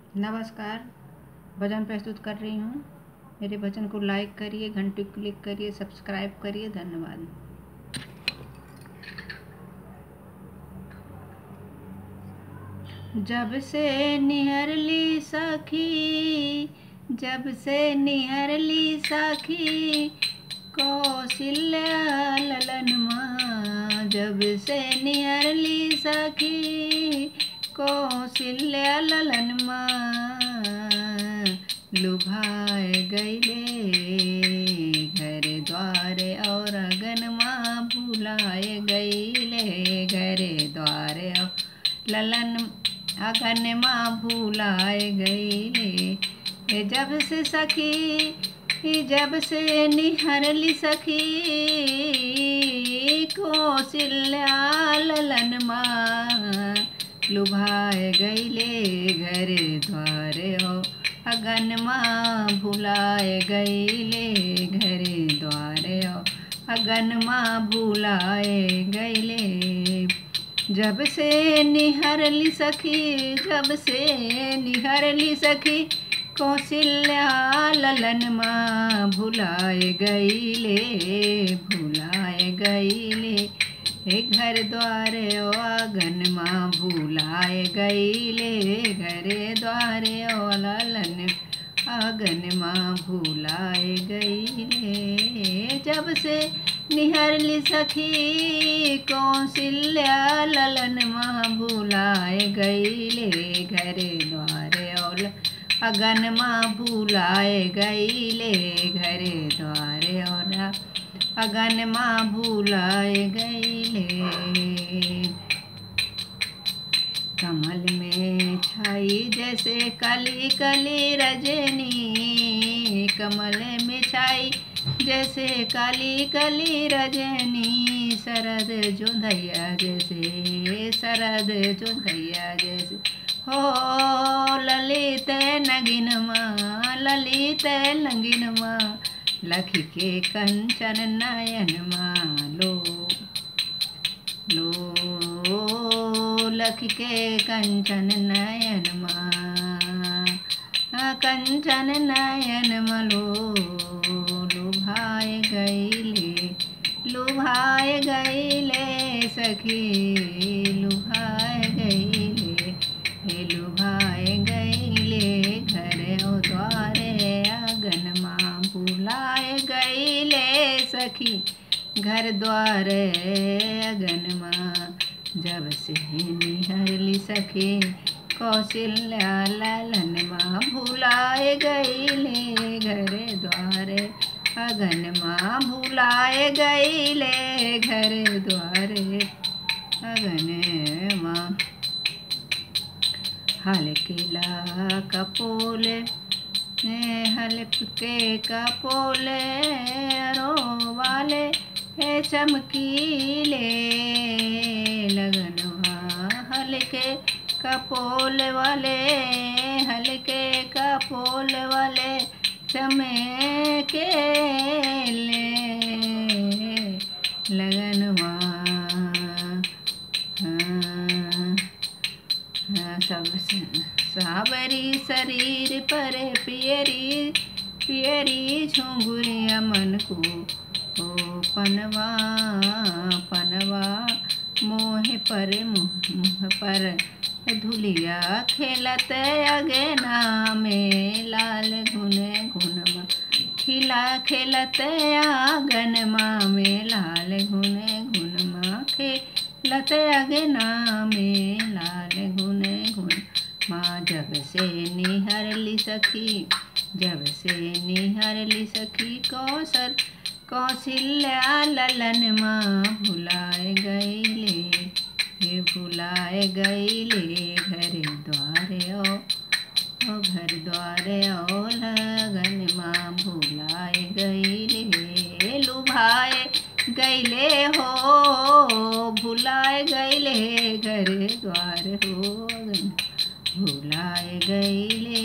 नमस्कार भजन प्रस्तुत कर रही हूँ मेरे भजन को लाइक करिए घंटी क्लिक करिए सब्सक्राइब करिए धन्यवाद जब से निहरली सखी जब से निहरली सखी कौशल्या ललन माँ जब से निहरली सखी कौशल्या ललन माँ लुभाए गईले घर द्वारे और अगन माँ भुलाए गईले घरे द्वारे और ललन अगन माँ भुलाए गईले जब से सखी जब से निहरली सखी कौशल्या ललन माँ लुभाए गईले घर द्वारे हो अगन माँ भुलाए गईले घरे द्वारे हो अगन माँ भुलाए गईले जब से निहरली सखी जब से निहरली सखी कौशल्या ललन माँ भुलाए गईले भुलाए गईले हे घर द्वारे ओ आंगन माँ भुलाए गईले घरे द्वारे ओ ललन आंगन माँ भुलाए गईले जब से निहरली सखी कौशल्या ललन माँ भुलाए गईले घरे द्वारे और अगन माँ भुलाए गईले घरे द्वारे और अगन माँ भुलाए गईले कमल में छाई जैसे कली कली रजनी कमल में छाई जैसे काली कली रजनी शरद चुंधैया जैसे शरद चुंधैया जैसे हो ललित नगिन माँ ललित लंगिन माँ लखी के कंचन नयन माँ लो लो लख के कंचन नयन माँ कंचन नयन मलो लुभाए गईले लुभाए गईले सखी लुभाए गईले हे लुभाए गईले घर ओ द्वारे आंगन माँ बुलाए गईले सखी घर द्वारे अगन माँ जब से निहरली सखी कौशल्या लालन माँ भुलाए गईले घरे द्वारे अगन माँ भुलाए गईले घरे द्वारे अगन माँ हलकिला कपोले हल्के कपोले रो वाले हे चमकीले लगनवा हल्के कपोल वाले हल्के कपोल वाले चमके ले लगनवा सब सावरी शरीर पर पियरी पियरी झुंगुरिया मन को ओ पनवा पनवा मोह पर मुँह पर धुलिया खेलत अगे में लाल घुने घुनमा खिला खेलत आंगन माँ में लाल घुने घुनमा खेलत अगे में लाल घुने घुन माँ जब से निहरली सखी जब से निहरली सखी कौशल कौशल्या ललन माँ भुलाए गईले हे भुलाए गईले घरे द्वारे ओ ओ घर द्वारे ओ लगन माँ भुलाए गईले लुभाए गईले हो भुलाए गईले घर द्वार हो भुलाए गईले